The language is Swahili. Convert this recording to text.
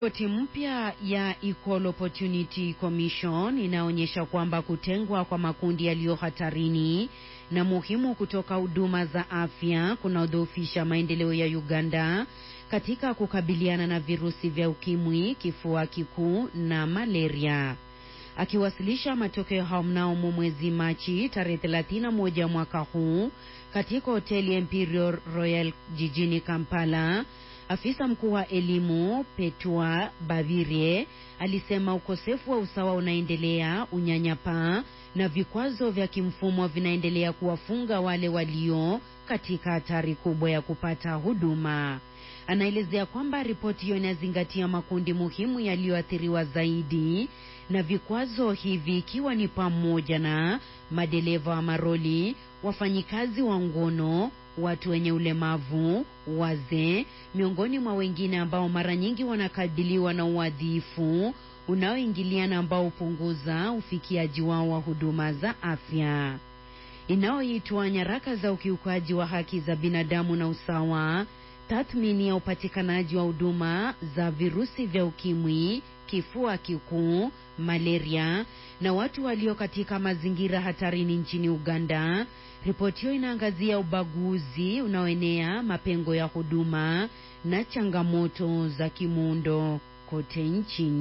Ripoti mpya ya Equal Opportunity Commission inaonyesha kwamba kutengwa kwa makundi yaliyo hatarini na muhimu kutoka huduma za afya kunaodhoofisha maendeleo ya Uganda katika kukabiliana na virusi vya ukimwi, kifua kikuu na malaria. Akiwasilisha matokeo hayo mnamo mwezi Machi tarehe 31 mwaka huu katika hoteli Imperial Royal jijini Kampala, afisa mkuu wa elimu Petua Babirie alisema ukosefu wa usawa unaendelea, unyanyapaa na vikwazo vya kimfumo vinaendelea kuwafunga wale walio katika hatari kubwa ya kupata huduma. Anaelezea kwamba ripoti hiyo inazingatia makundi muhimu yaliyoathiriwa zaidi na vikwazo hivi ikiwa ni pamoja na madereva wa maroli, wafanyikazi wa ngono, watu wenye ulemavu, wazee, miongoni mwa wengine ambao mara nyingi wanakabiliwa na uadhifu unaoingiliana ambao hupunguza ufikiaji wao wa huduma za afya. Inayoitwa nyaraka za ukiukaji wa haki za binadamu na usawa, tathmini ya upatikanaji wa huduma za virusi vya ukimwi, kifua kikuu, malaria na watu walio katika mazingira hatarini nchini Uganda. Ripoti hiyo inaangazia ubaguzi unaoenea, mapengo ya huduma na changamoto za kimuundo kote nchini.